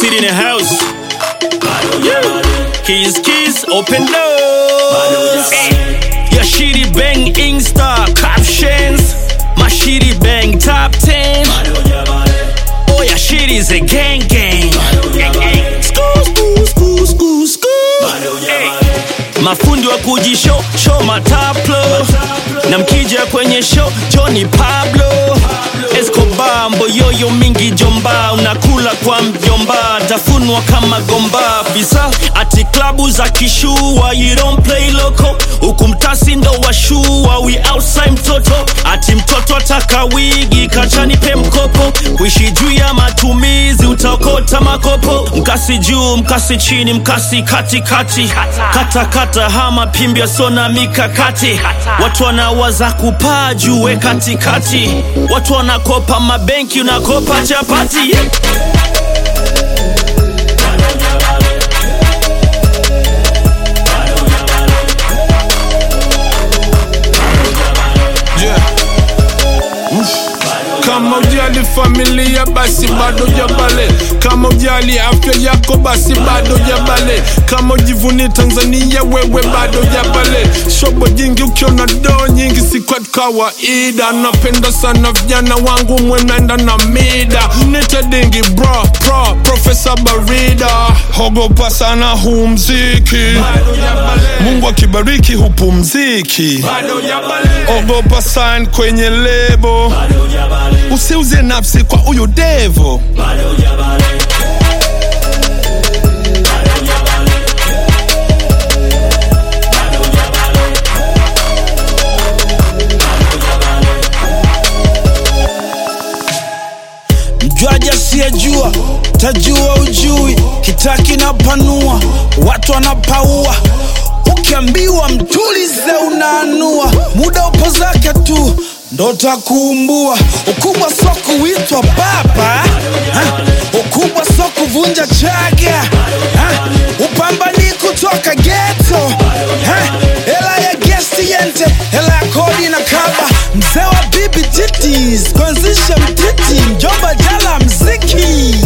City in the house. Yeah. Keys, keys, open doors. Your shitty bang Insta captions. My shitty bang top 10. Oh, your shit is a gang gang. School, school, school, school, school. Hey. Mafundi wa kujishow show mataplo na mkija kwenye show Johnny Pablo Escobar mboyoyo mingi jomba unakula kwa mjomba tafunwa kama gomba visa ati klabu za kishua you don't play loco huku mtasi ndo washua we outside mtoto ati mtoto ataka wigi kachani pe mkopo kuishi juu ya matumizi utaokota makopo mkasi juu mkasi chini mkasi katikati kata kata hama pimbia sona mikakati watu wanawaza kupaa juu we katikati watu wanakopa mabenki unakopa chapati yeah. Yeah. Kama ujali familia basi bado jabale, kama ujali afya yako basi bado jabale, kama ujivuni Tanzania wewe bado jabale. Shobo jingi ukiona doo nyingi si kwa kawaida, napenda sana vijana wangu mwenenda na mida, nite dingi bro pro Profesa Barida, hogopa sana huu mziki, Mungu akibariki hupumziki, ogopa sign kwenye lebo usiuze nafsi kwa huyu devo mjwaji asiyejua tajua ujui kitaki na panua watu wanapaua ukiambiwa mtulize unaanua muda upo zake tu ndo takuumbua ukubwa so kuitwa baba ha? ukubwa so kuvunja chaga ha? upambani kutoka geto ha? hela ya gesti yente hela ya kodi na kaba mzee wa bibi titis kuanzisha mtiti mjomba jala mziki